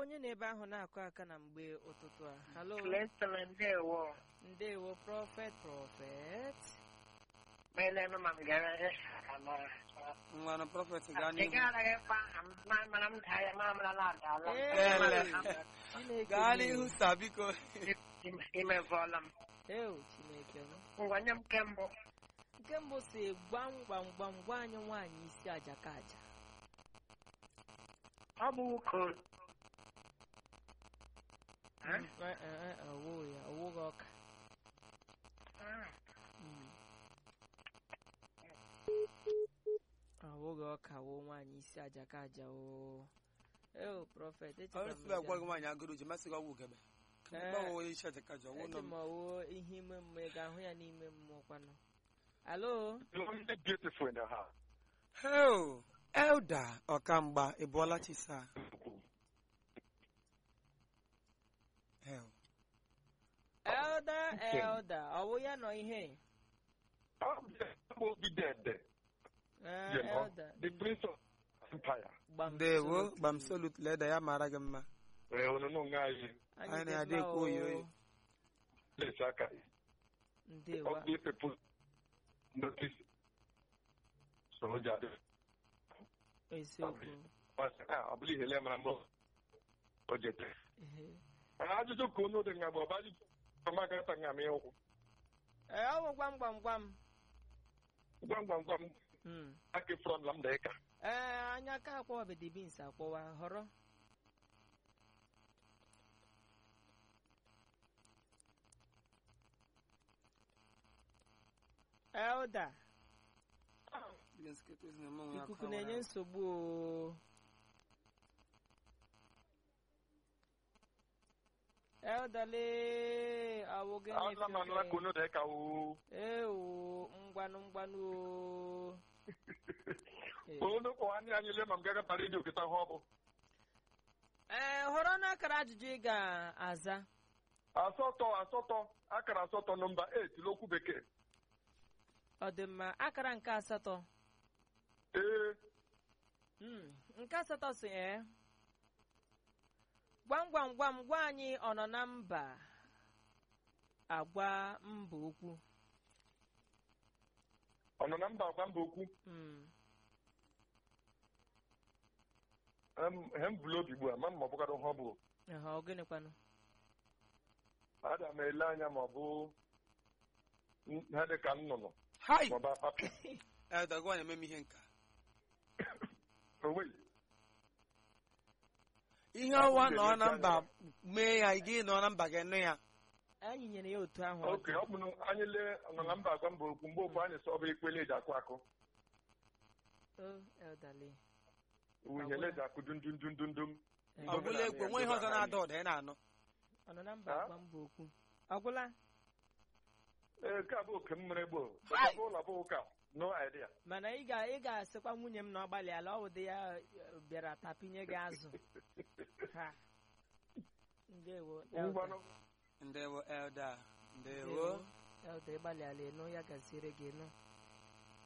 onye na-ebe ahụ na-akụ aka na mgbe ụtụtụ a halo Celestine ndewo ndewo prọfet prọfet meelenụ ma m gara ama nwanụ prọfet gaa ị n'ihu gaghị mkpa ma mana m daa ya ma mara na adaala Ele. chineke gaa mee. n'ihu sa biko imevọla m eo chineke m ngwa nye m nke mbụ nke mbụ si gwam gwam gwam gwa anyị nwaanyị isi aja ka aja ọ bụ uko Mm, eh, eh, eh, ọwụ ya ọwụghị ọka Mm. ọwụghị ọka wụ nwaanyị isi aja ka aja o eo prọfet echeta ọrụ m sibe agwa ya. gị nwaanyị agụrụ ji masị gị ọgwụ ugebe Eh. gbanwe isi ajakaja ọnwụ nọ eche ma ọwụ ihe ime mmụọ ị ga-ahụ ya n'ime mmụọ kwanụ alo Only beautiful in the house. heo elda ọkamgba ị bụọla chisa heo elda elda ọwụ ya nọ ihe I'm the dead. Eh, You know, elda the prince of empire. gbam ndewo absolute. gbam solut leda ya mara gị mma Eh, ono no ngai Anyị anyị dị na-adị mma ekwu o. oyi oyi let's aka. ndewo All these people notice. So jadi. eziokwu Mas ah, abli hele mara mo. Ojete. Ehe. Ajụjụ ka unu dị nga bụ ọba ajụjụ ọmaka ta nga mee ụkwụ. ee ọ bụ gwam gwam gwam Gwam gwam gwam Mm. aka front lam da ka. ee anya aka akpọwa bedibins akpọwa họrọ elda ikuku na-enye nsogbu o eldale awụ gịnị Ala ma nla ka unu dị ka o. ewo ngwanụ ngwanụ o Ee. Unu kpọ anyị anyị le ma m gaga para redio kịta hụ ọ bụ. ee họrọ n'akara ajụjụ ị ga-aza asatọ asatọ akara asatọ nọmba 8 n'okwu bekee ọ dị mma akara nke asatọ ee Mm, nke asatọ si ee gwam gwam gwam gwa anyị ọ nọ na mba agwa mba okwu ọ nọ na mba agwa mba okwu Mm, Em- he m bụrụ obi ugbu a ma m ma ọ bụkara ihe ọ bụ ehe, ọ gịnịkwanụ ada m ele anya ma ọ bụ n- ha dị ka nnụnụ hai ma ọ bụ apapị elda gwa na-eme m ihe nka onweghị ihe ọwa nọ na mba mee ya gị nọ na mba gị nụ ya anyị nyere ya otu ahụ ọ oke dị. ọ bụ na anyị lee ọ nọ na mba agwa mba okwu mgbe okwu anyị sọ ọ bụ ekpele eji akụ akụ O, elderly. uhele eji akụ dum dum dum dum dum Ee, ọ bụla egwu onwe ihe ọzọ na-ada ụda ị na-anụ ọ nọ na mba Ha? agwa mba okwu ọgwụla ee nke a bụ oke m mere gboo ọ bụ ụlọ bụ ụka no idea mana ị ga ị ga-asịkwa nwunye m na ọ gbalịala ọ dị ya eh, bịara tapinye gị azụ ha ndewo elder. ngwanụ ndewo elda ndewo Ndewo. elda ịgbalịala ịnụ ya gaziere gị ịnụ